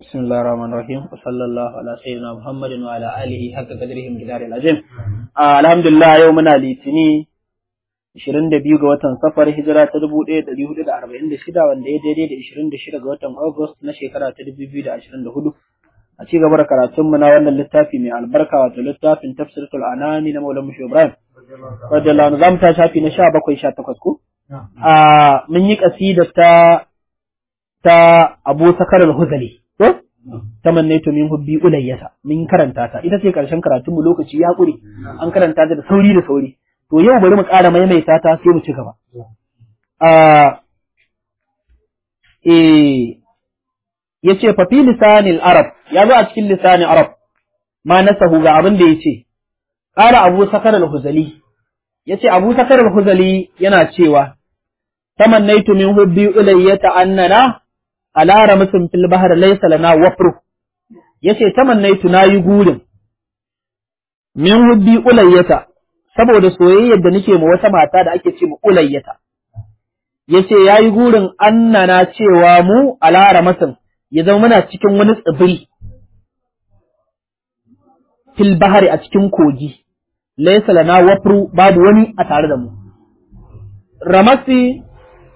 بسم الله الرحمن الرحيم وصلى الله على سيدنا محمد وعلى آله حق قدره مقدار العظيم الحمد لله يومنا litini 22 ga watan safar hijira ta 1446 wanda ya daidai da 26 ga watan August na shekara ta 2024 a ci gaba da karatunmu na wannan littafi mai albarka wato littafin tafsiratul anami na Maulana Mushi Ibrahim radiyallahu anhu zamu ta shafi na 17 18 ko a mun yi kasida ta ta Abu Sakar al-Huzali ko tamannaitu min hubbi ulayyata mun karanta ta ita ce karshen karatun mu lokaci ya kure an karanta ta da sauri da sauri to yau bari mu ƙara maimaita ta sai mu ci gaba a eh yace fa fi lisanil arab ya zo a cikin lisanin arab ma nasahu ga abin da yace qala abu sakar al-huzali yace abu sakar al-huzali yana cewa tamannaitu min hubbi ulayyata annana ala ramsin fil bahr laysa lana wafru yace tamannaitu nayi gurin min hubbi ulayyata saboda soyayyar da nake ma wata mata da ake ce ma ulayyata yace yayi gurin annana cewa mu ala ramsin ya zama muna cikin wani tsibiri fil bahari a cikin kogi laysa lana wafru babu wani a tare da mu ramasi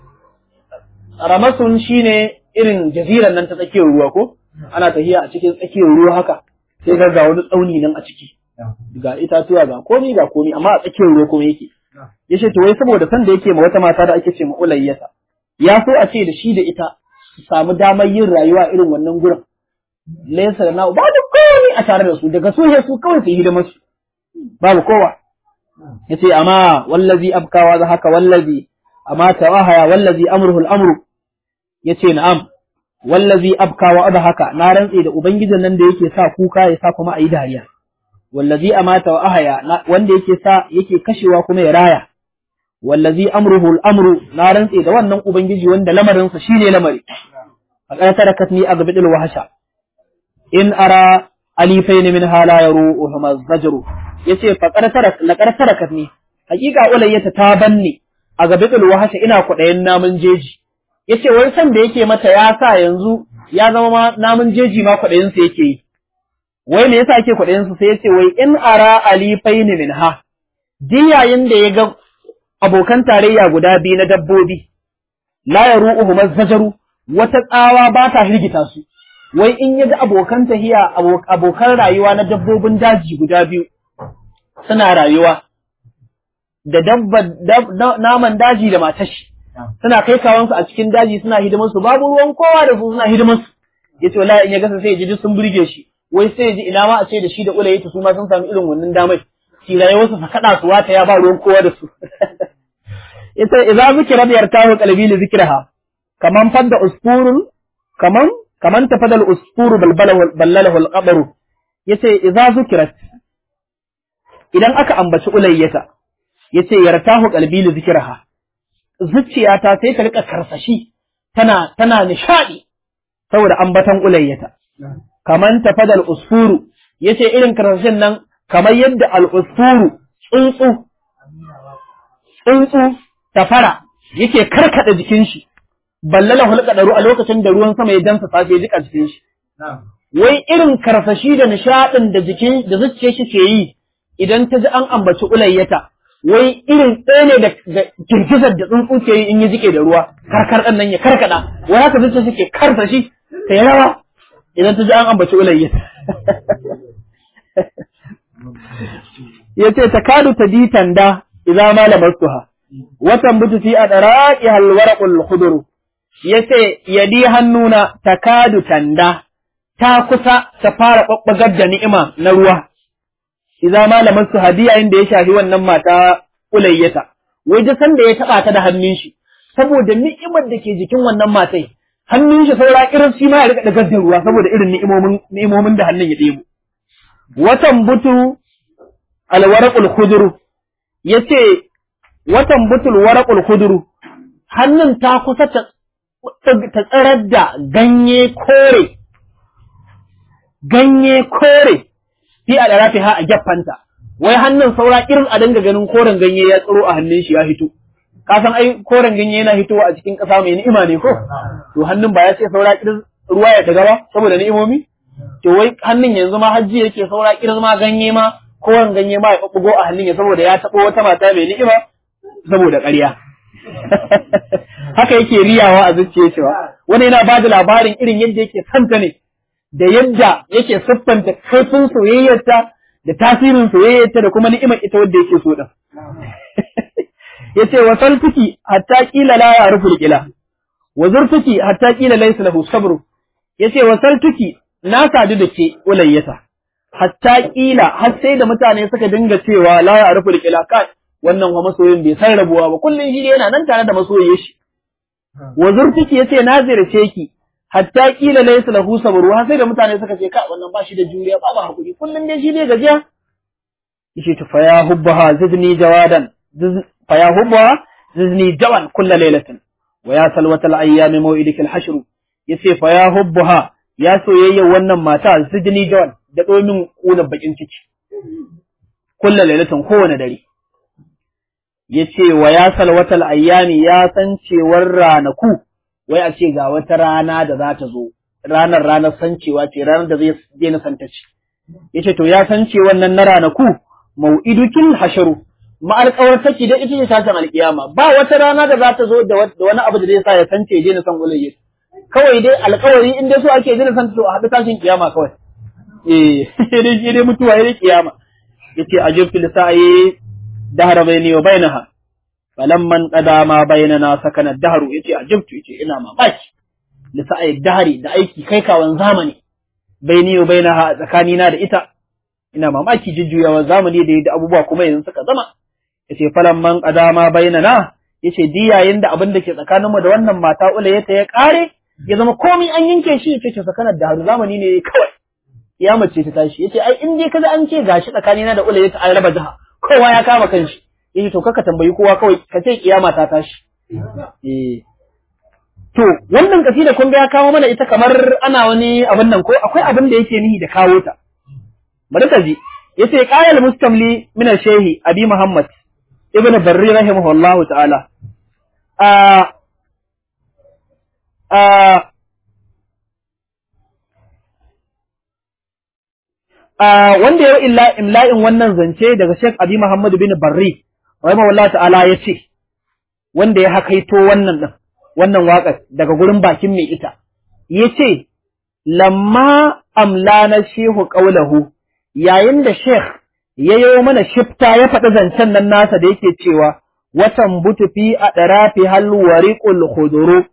ramasun shine irin jaziran nan ta tsakiyar ruwa ko ana tafiya a cikin tsakiyar ruwa haka sai ga ga wani tsauni nan a ciki ga itatuwa ga komi ga komi amma a tsakiyar ruwa kuma yake yace to wai saboda san da yake ma wata mata da ake ce ma ulayyata ya so a ce da shi da ita su samu damar yin rayuwa irin wannan gurin laysa da na'u babu komi a tare da su daga su su kawai su yi hidimar su babu kowa yace amma wallazi abkawa za haka wallazi amma tawahaya wallazi amruhu al-amru yace na'am wallazi abka wa adhaka na rantse da ubangijin nan da yake sa kuka ya sa kuma ayi dariya wallazi amata wa ahaya wanda yake sa yake kashewa kuma ya raya wallazi amruhu al-amru na rantse da wannan ubangiji wanda lamarin sa shine lamari faqad tarakatni agbidul wahsha in ara alifain min hala yaru huma zajru yace faqad tarak laqad tarakatni hakika ulayyata ta banne a gabidul wahsha ina kudayen namun jeji yace wai san da yake mata ya sa yanzu ya zama ma namun jeji ma kudayen sa yake yi wai me yasa ake kudayen sa sai yace wai in ara alifain minha diyayin da ya ga abokan tarayya guda biyu na dabbobi la yaru'uhum zajaru wata tsawa ba ta hirgita su wai in ya ga abokan tahiya abokan rayuwa na dabbobin daji guda biyu suna rayuwa da dabba naman daji da matashi suna kai kawansu a cikin daji suna hidimar su babu ruwan kowa da su suna hidimar su yace wallahi in ya gasa sai ya ji sun burge shi wai sai ya ji ina ma a ce da shi da ulayi su ma sun samu irin wannan damai shi rayuwar su kada su wata ya ba ruwan kowa da su yace idza zikra bi yartahu qalbi li zikraha kaman fadda usfurun kaman kaman tafadal usfuru balbalahu ballalahu al-qabru yace idza zikrat idan aka ambaci ulayyata yace yartahu qalbi li zikraha zuciyata sai ta rika karsashi tana tana nishadi saboda ambatan ulayyata kaman tafadal usfuru yace irin karsashin nan kamar yadda al usfuru tsuntsu tsuntsu tafara yake karkada jikin shi ballala hulqadaru a lokacin da ruwan sama ya dansa safe jika jikin shi wai irin karsashi da nishadin da jikin da zuciyar shi ke yi idan ta ji an ambaci ulayyata wai irin ɗaya ne da girgizar da tsuntsu ke yi in yi jike da ruwa karkar ɗan nan ya karkada wai haka zuciya suke karsa shi ta yi rawa idan ta ji an ambaci ulayya ya ce ta kadu ta ditan da idan malamar suha watan butu fi a ɗaraƙi halwarakul huduru ya ce yadi hannuna ta kadu tanda ta kusa ta fara ɓaɓɓagar da ni'ima na ruwa iza malaman su hadiya inda ya shafi wannan mata ulayyata wai da san da ya taba ta da hannun shi saboda ni'imar da ke jikin wannan matai hannun shi saura irin shi ma ya rika dagar da ruwa saboda irin ni'imomin ni'imomin da hannun ya ɗebo watan butu alwaraqul khudru yace watan butul waraqul khudru hannun ta kusa ta ta tsarar da ganye kore ganye kore fi a ɗarafi ha a gyaffanta, wai hannun saura irin a dinga ganin koren ganye ya tsiro a hannun shi ya hito. Ka san ai koren ganye yana hitowa a cikin ƙasa mai ni'ima ne ko? To hannun ba ya ce saura irin ruwa ya daga ba saboda ni'imomi to wai hannun yanzu ma hajji yake saura kiran ma ganye ma kowane ganye ma ya bugo a hannun ya saboda ya taɓo wata mata mai ni'ima saboda ƙarya haka yake riyawa a zuciya cewa wani yana ba da labarin irin yadda yake santa ne da yadda yake siffanta kaifin soyayyarta da tasirin soyayyarta da kuma ni'imar ita wadda yake so din yace wa saltuki hatta qila la ya'rifu qila wa zurtuki hatta qila laysa lahu sabru yace wa saltuki na sadu da ke ulayyata hatta qila har sai da mutane suka dinga cewa la ya'rifu qila kai wannan wa masoyin bai san rabuwa ba kullun shi yana nan tare da masoyin shi wa zurtuki yace na zirce ki hatta qila laysa lahu sabru har sai da mutane suka ce kai wannan ba shi da juriya ba ba hakuri kullun dai shi ne gajiya yace to fa ya hubbaha zidni jawadan فيا هبها زدني جوان كل ليلة ويا سلوة الأيام موئدك الحشر yace fa ya hubbuha ya soyayya wannan mata zidni jawan da domin kuna bakin ciki kullu lailatin kowane dare yace wa ya salwatal ayyami ya san cewar ranaku wai a ce ga wata rana da za ta zo ranar ranar sancewa ce ranar da zai daina santa ce yace to ya san ce wannan na ranaku mau'idukil hasharu ma'alƙawar saki da ita ce tashin alƙiyama ba wata rana da za ta zo da wani abu da zai sa ya sance ya daina son ulayya kawai dai alƙawari in dai so ake daina son to a haɗu tashin kiyama kawai eh sai dai dai mutuwa ya kiyama yace ajibtu lisa'i dahra bayni wa bainaha falamman qada ma bainana sakana dahru yace ajibtu yace ina mamaki lisa'i dahri da aiki kai kawan zamani bayni wa bainaha tsakanina da ita ina mamaki jujjuyawar zamani da yadda abubuwa kuma yanzu suka zama yace falan man qadama bainana yace di yayin da abin da ke tsakaninmu da wannan mata ulayata ya kare ya zama komai an yanke shi yace ce sakanar da haru zamani ne kawai kiyama ce ta tashi yace ai in dai kaza an ce gashi tsakanina da ulayata an raba jiha kowa ya kama kanshi yace to kaka tambayi kowa kawai ka ce kiyama ta tashi eh to wannan kasida kun ga ya kawo mana ita kamar ana wani abin nan ko akwai abin da yake nihi da kawo ta bari ka ji yace qala mustamli min al-shaykh abi muhammad ibn barri rahimahullah ta'ala a a a wanda ya illa imla'in wannan zance daga Sheikh Abi Muhammad bin Barri rahimahullah ta'ala yace wanda ya hakaito wannan din wannan waƙar daga gurin bakin mai ita yace lamma amlana shehu qaulahu yayin da Sheikh ya yi mana shifta ya faɗi zancen nan nasa da yake cewa watan butu fi a ɗarafi halwariƙul huduru.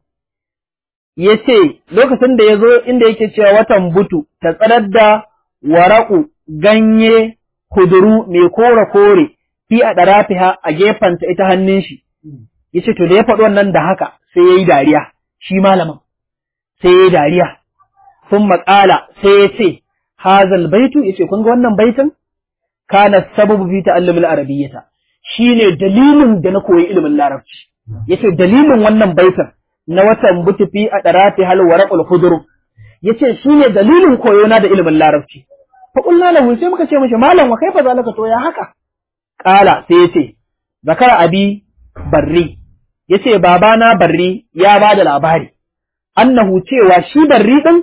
Ya ce, lokacin da ya zo inda yake cewa watan butu ta tsarar da waraƙu ganye huduru mai kore-kore fi a ɗarafi a gefenta ita hannun shi. Ya ce, to da ya faɗi wannan da haka sai ya yi dariya, shi malamin, sai ya yi dariya. Sun maƙala sai ya ce, hazal baitu yace kun ga wannan baitin kana sababu fi ta'allum al-arabiyyata shine dalilin da na koyi ilimin larabci yace dalilin wannan baitin na watan butufi a darati hal waraqul khudru yace shine dalilin koyo na da ilimin larabci fa qulna lahu sai muka ce mishi malam wa kaifa zalika to ya haka qala sai yace zakara abi barri yace babana barri ya bada labari annahu cewa shi barri din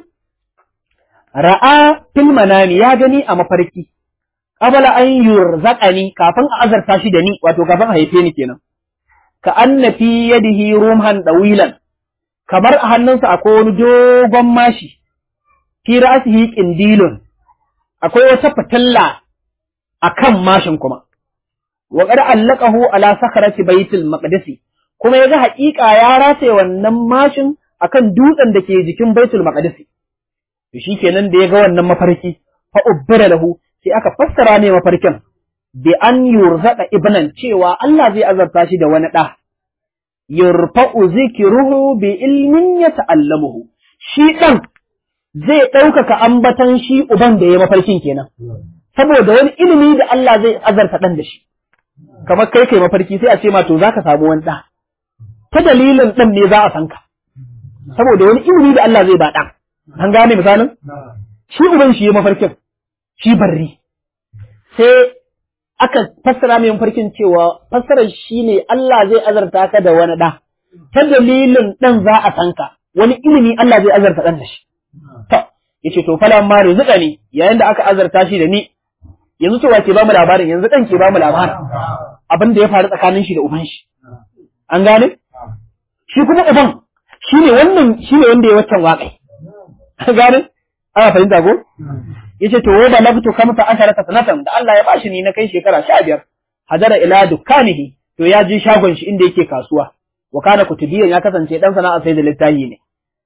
ra'a fil manami ya gani a mafarki qabla an yurzaqani kafin a azarta shi da ni wato kafin a haife ni kenan ka anna fi yadihi rumhan dawilan kamar a hannunsa akwai wani dogon mashi fi ra'sihi qindilun akwai wata fitilla akan mashin kuma wa qad allaqahu ala sakarati baitul maqdisi kuma yaga haƙiƙa ya rataye wannan mashin akan dutsen da ke jikin baitul maqdisi to shikenan da ya ga wannan mafarki fa ubbira lahu sai aka fassara ne mafarkin bi an yurzaka ibnan cewa Allah zai azarta shi da wani da yurfa'u zikruhu bi ilmin yata'allamuhu shi dan zai ɗaukaka ambatan shi uban da ya mafarkin kenan saboda wani ilimi da Allah zai azarta dan da shi kamar kai kai mafarki sai a ce ma to zaka samu wani da ta dalilin dan ne za a san ka saboda wani ilimi da Allah zai ba dan An gane misalin? Shi uban shi ya mafarkin, shi barri. Sai aka fassara mai mafarkin cewa fassarar shi ne Allah zai azarta ka da wani ɗa, ta dalilin ɗan za a san ka, wani ilimi Allah zai azarta dan da shi to yace to falan ma rizqa ne yayin da aka azarta shi da ni yanzu to wace ba mu labarin yanzu dan ke ba mu labarin abin da ya faru tsakanin shi da uban shi an gane shi kuma uban shine wannan shine wanda ya waccan waƙai an gane ana fahimta ko yace to wa balagtu kamsa asharata sanatan da Allah ya bashi ni na kai shekara 15 hadara ila dukkanihi to ya ji shagon shi inda yake kasuwa wa kana kutubiyan ya kasance dan sana'a sai da littafi ne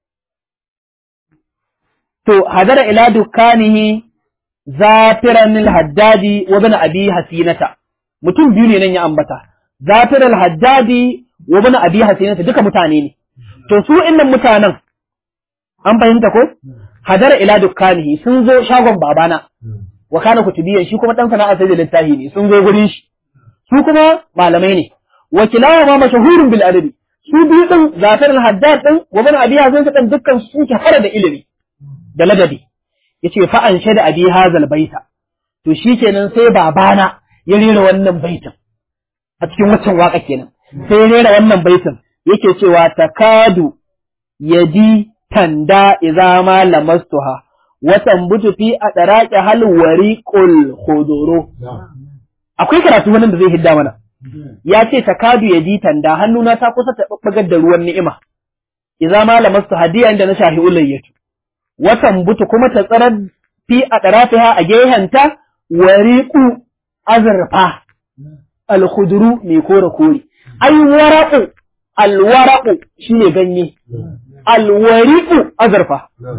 to hadara ila dukkanihi zafiran al-haddadi wa ibn abi hasinata mutum biyu ne nan ya ambata zafir al-haddadi wa ibn abi hasinata duka mutane ne to su innan mutanen an fahimta ko hadara ila dukkanihi sun zo shagon babana wa kana kutubiyan shi kuma dan sana'a sai da littafi ne sun zo gurin shi su kuma malamai ne wa kilawa ma mashahurun bil adabi su biyu din zafir al-haddad din wa ibn abi hasinata din dukkan su ke fara da ilimi da ladabi yace fa an shada abi hazal baita to shikenan sai babana ya rera wannan baitin a cikin waccan waka kenan sai ya rera wannan baitin yake cewa takadu yadi tanda idza ma lamastuha wa tambutu fi adaraqi hal wariqul khuduru akwai karatu wannan da zai hidda mana ya ce takadu yadi tanda hannuna ta kusa ta babbagar da ruwan ni'ima idza ma lamastu hadiya inda na shahi ulayyatu watan butu kuma ta tsarar fi a ɗarafiha a gehenta wariƙu azurfa alkhuduru mai kore kore ai waraƙu alwaraƙu shine ganye alwariƙu azurfa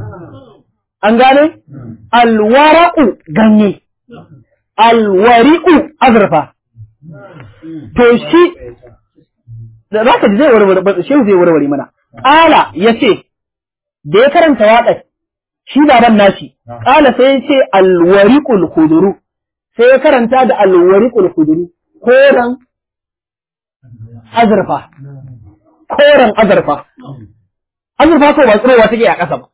an gane alwaraƙu ganye alwariƙu azurfa to shi da za ka ji zai warware shehu zai warware mana ƙala ya ce da ya karanta waƙar shi baban nashi kala sai ya ce alwariqul khuduru sai ya karanta da alwariqul khuduru koran azurfa koran azurfa azurfa ko ba tsirowa take a ƙasa ba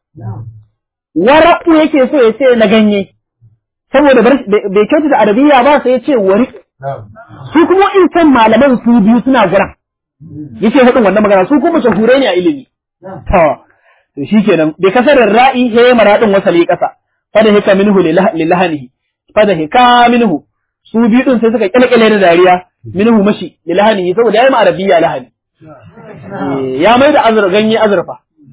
waraku yake so ya ce na ganye saboda bai kyautu da arabiya ba sai ya ce wariq su kuma in san malaman su biyu suna guran yace hudin wannan magana su kuma shahure ne a ilimi to to shikenan bi kasarin ra'i he maradin wasali kasa fada hika minhu lilahanihi fada hika minhu su biyu din sai suka kyalkyale da dariya minhu mashi lilahanihi saboda yayi ma arabiya lahani ya mai da azur ganye azurfa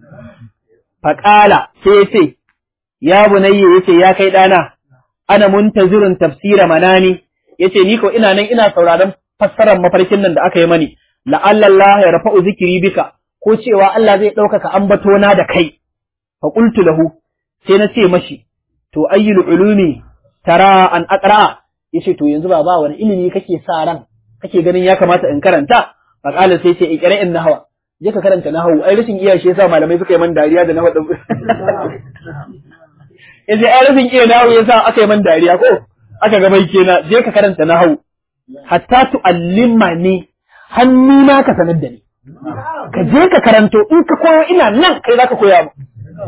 faqala sai yace ya bunayya yace ya kai dana ana muntazirun tafsira manani yace ni ko ina nan ina sauraron fassarar mafarkin nan da aka yi mani la'alla Allah ya rafa'u zikiri bika ko cewa Allah zai ɗaukaka ambatona da kai, fa ƙultu lahu, sai na ce mashi, to ayyul ulumi tara an aqra ya ce to yanzu ba ba wani ilimi kake sa ran, kake ganin ya kamata in karanta, fa ƙala sai ce ikira in nahawa, je ka karanta nahawu, ai rashin iya shi yasa malamai suka yi man dariya da nahawu ɗin. Ya ce ai rashin iya nahawu yasa aka yi man dariya ko, aka ga bai kenan, je ka karanta nahawu. Hatta tu'allima ne, hannuna ka sanar da ni. ka je ka karanto in ka koyo ina nan kai zaka koya mu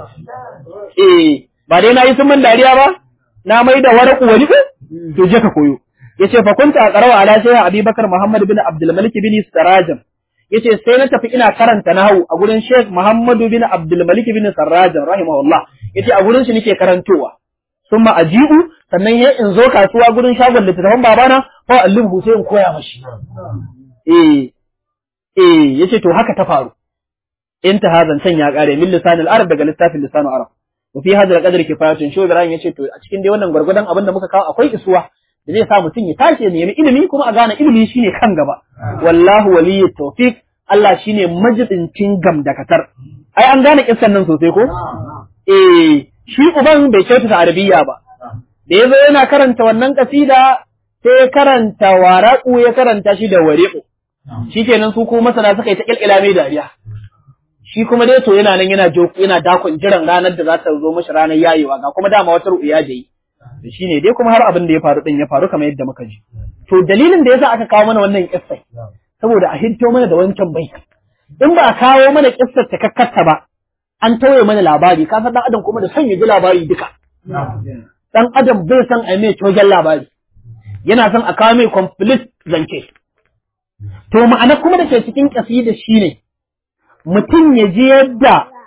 eh ba dai na yi sun man dariya ba na mai da waraku wani ko to je ka koyo yace fa kunta aqrawa ala shaykh abubakar muhammad bin abdul malik bin sarajan yace sai na tafi ina karanta nahwu a gurin sheikh muhammad bin abdul malik bin sarajan rahimahullah yace a gurin shi nake karantowa summa aji'u sannan ya in zo kasuwa gurin shagon littattafan babana fa allimhu sai in koya mashi eh eh yace to haka ta faru inta hazan can ya kare min lisanil arab daga littafin lisanul arab wa fi hadha al-qadri kifayatun shi Ibrahim yace to a cikin dai wannan gwargwadon abin da muka kawo akwai isuwa da zai sa mutum ya tashi ya nemi ilimi kuma a gane ilimi shine kan gaba wallahu waliyyu tawfiq Allah shine majidincin gamdakatar ai an gane kissan nan sosai ko eh shi uban bai kyautata arabiya ba da yazo yana karanta wannan kasida sai karanta waraku ya karanta shi da wariqu shikenan su kuma masana suka yi ta kilkila mai dariya shi kuma dai to yana nan yana joku yana dakon jiran ranar da za ta zo mashi ranar yayewa ga kuma dama wata ru'ya da yi to shine dai kuma har abin da ya faru din ya faru kamar yadda muka ji to dalilin da yasa aka kawo mana wannan kissai saboda a hinto mana da wancan bai in ba a kawo mana kissar ta kakkarta ba an tauye mana labari ka san dan adam kuma da son ya ji labari duka dan adam bai san a mai cogen labari yana son a kawo mai complete zance to ma'ana kuma da ke cikin kasida shine mutum ya ji yadda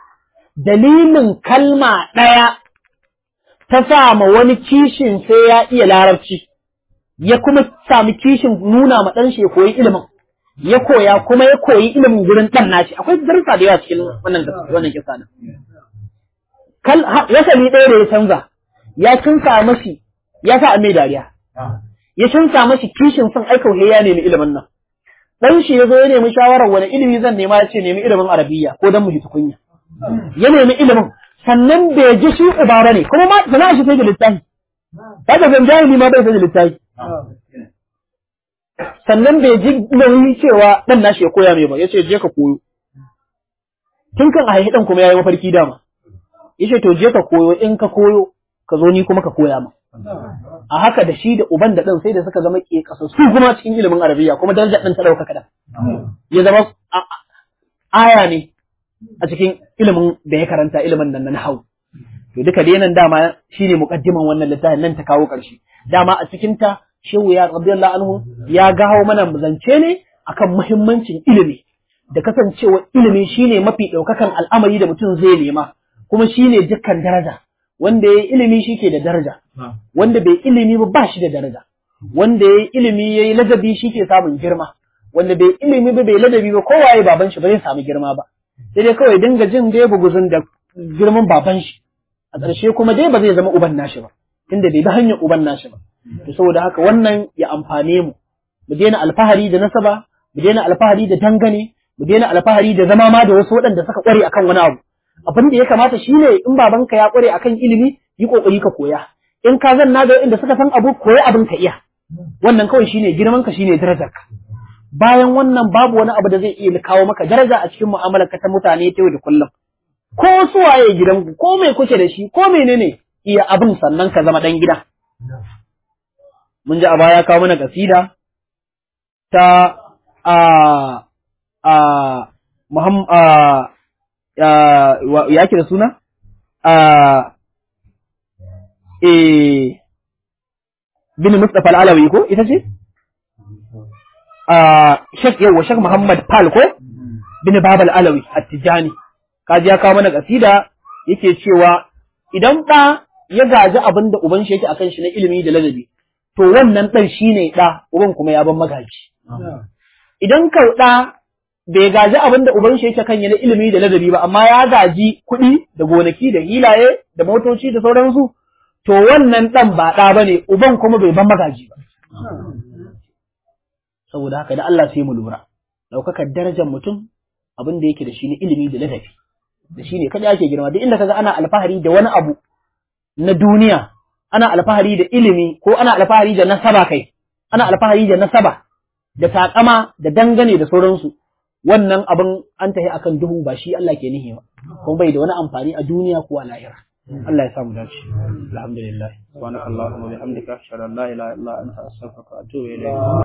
dalilin kalma ɗaya ta sa ma wani kishin sai ya iya larabci, ya kuma sami kishin nuna ma ɗan shi ya koyi ilimin, ya koya kuma ya koyi ilimin gurin ɗan nashi, akwai darussa da yawa cikin wannan wannan kisa nan. Kal ya sami ɗaya da ya canza, ya kinsa mashi, ya sa a mai dariya. Ya kinsa mashi kishin son aikau ya nemi ilimin nan. Dan shi ya zo ya nemi shawarar wani ilimi zan nema ya ce nemi ilimin arabiya ko dan mu ji tukunya. Ya nemi ilimin sannan bai ji shi uba ba ne kuma ma sana shi sai da littafi. Ba da zan jahili ma bai sai da littafi. Sannan bai ji nauyi cewa dan nashi ya koya mai ba ya ce je ka koyo. Tun kan a haihi dan kuma ya yi mafarki dama. Ya ce to je ka koyo in ka koyo ka zo ni kuma ka koya ma. a haka da shi da uban da ɗan sai da suka zama ke su kuma cikin ilimin arabiya kuma darajar ɗan ta ɗauka kaɗan ya zama aya ne a cikin ilimin da ya karanta ilimin nan na hau to duka dai nan dama shine muqaddiman wannan littafin nan ta kawo ƙarshe dama a cikin ta shehu ya radiyallahu anhu ya gawo mana zance ne akan muhimmancin ilimi da kasancewa ilimi shine mafi ɗaukakan al'amari da mutum zai nema kuma shine dukkan daraja wanda ya yi ilimi shi ke da daraja, wanda bai ilimi ba ba shi da daraja, wanda ya yi ilimi ya yi ladabi shi ke samun girma, wanda bai ilimi ba bai ladabi ba kowaye baban shi ba zai samu girma ba, sai dai kawai dinga jin dai buguzun da girman baban shi, a ƙarshe kuma dai ba zai zama uban nashi ba, tunda bai bi hanyar uban nashi ba. To saboda haka wannan ya amfane mu, mu daina alfahari da nasaba, mu daina alfahari da dangane, mu daina alfahari da zama ma da wasu waɗanda suka ƙware akan wani abu. abin da ya kamata shine in babanka ya kware akan ilimi yi kokari ka koya in ka zanna da inda suka san abu koyi abin ka iya wannan kawai shine girman ka shine darajar ka bayan wannan babu wani abu da zai iya kawo maka daraja a cikin mu'amalar ka ta mutane ta yau da kullum ko suwaye gidanku ko me kuke da shi ko menene iya abin sannan ka zama dan gida mun ji a baya kawo mana kasida ta a a Muhammad ya ke da suna? bin Mustapha al'alawi ko ita ce? Shek yawa Shek Muhammad Pal ko? bin Babal Alawi a Tijjani. Kaji ya kawo mana kasida yake cewa idan ɗa ya gaji abin da uban shi yake akan shi na ilimi da ladabi, to wannan ɗan shi ne ɗa, uban kuma ya ban magaji. Idan kau ɗa bai gaji abin da uban shi yake kan na ilimi da ladabi ba amma ya gaji kuɗi da gonaki da hilaye da motoci da sauransu to wannan ɗan ba ɗa ba ne uban kuma bai ban magaji ba saboda haka da Allah sai mu lura ɗaukakar darajar mutum abin da yake da shi na ilimi da ladabi da shi ne kada ake girma duk inda kaga ana alfahari da wani abu na duniya ana alfahari da ilimi ko ana alfahari da nasaba kai ana alfahari da nasaba da takama da dangane da sauransu wannan abin an tafi akan duhu ba shi Allah ke nihi ba kuma bai da wani amfani a duniya ko a lahira Allah ya samu dace alhamdulillah subhanakallahumma wa bihamdika ashhadu an la ilaha illa anta astaghfiruka wa atubu ilayk